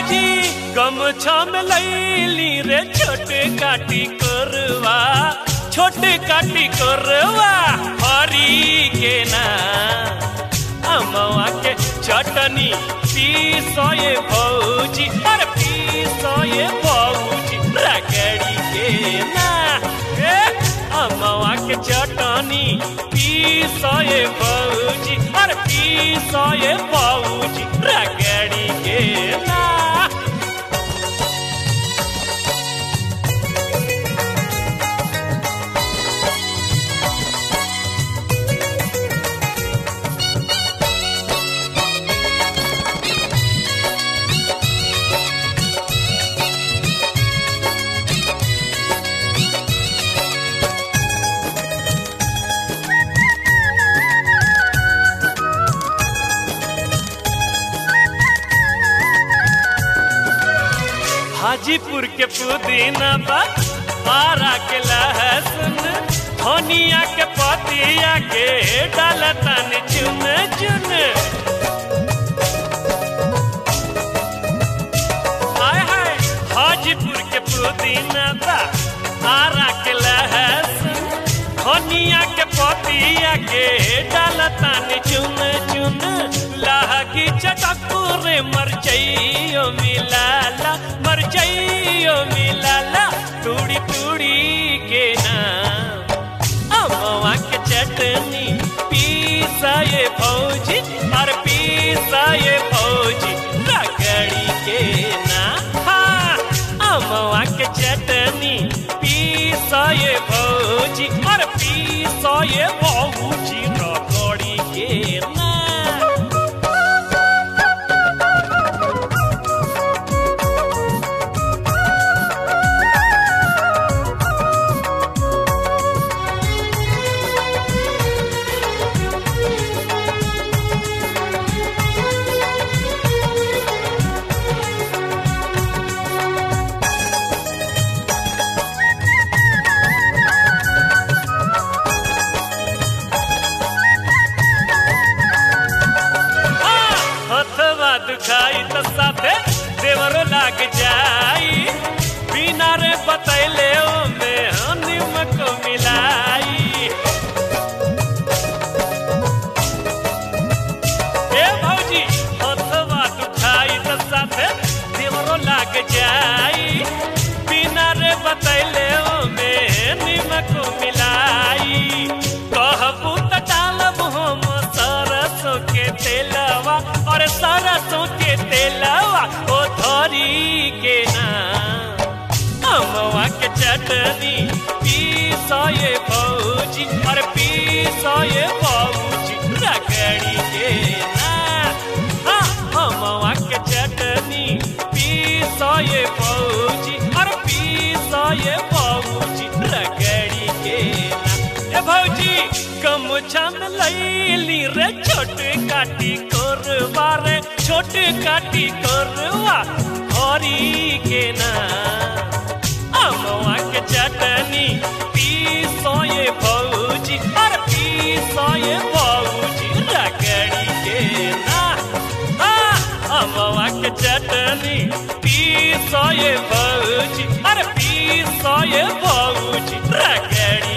भौजी गमछा में लैली रे छोटे काटी करवा छोटे काटी करवा हरी के ना अमवा के चटनी पीसए भौजी अरे पीसए भौजी रगड़ी के ना ए अमवा के चटनी पीसए भौजी अरे पीसए भौजी रगड़ी के ना हाजीपुर के पुदीना बा आरा के लहसुन धनिया के पतिया के डालतन चुन चुन हाय हाय हाजीपुर के पुदीना बा आरा के लहसुन धनिया के पतिया के डालतन चुन चुन लहगी चटकुरे मरचैयो मिलाला मरचैयो मिलाला टूड़ी टूड़ी के नाम अमवा के चटनी पीसाए भौजी और पीसाए भौजी रगड़ी के ना हाँ अमवा के चटनी पीसाए भौजी और पीसाए भौजी रगड़ी के ना हथवा दुखाई त साथे देवरो लाग जाई बिना रे बतैले ओमे निमक मिलाई ए भौजी हथवा दुखाई त साथे देवरो लाग जाई बिना रे बतैले ओमे निमक मिलाई कहबू त डालब हम सरसों के तेलवा और सरसों के तेलवा ओ धरी के ना अमवा के चटनी पीसए भौजी और पीसए भौजी रगड़ी के ना हाँ, अमवा के चटनी पीसए भौजी और पीसए भौजी रगड़ी के ना ए भौजी गमछा में लैली रे छोट काटी करवा रे छोट काटी करवा हरी के ना अमवा के चटनी पीसए भौजी और पीसए भौजी रगड़ी के ना हाँ, अमवा के चटनी पीसए भौजी और पीसए भौजी रगड़ी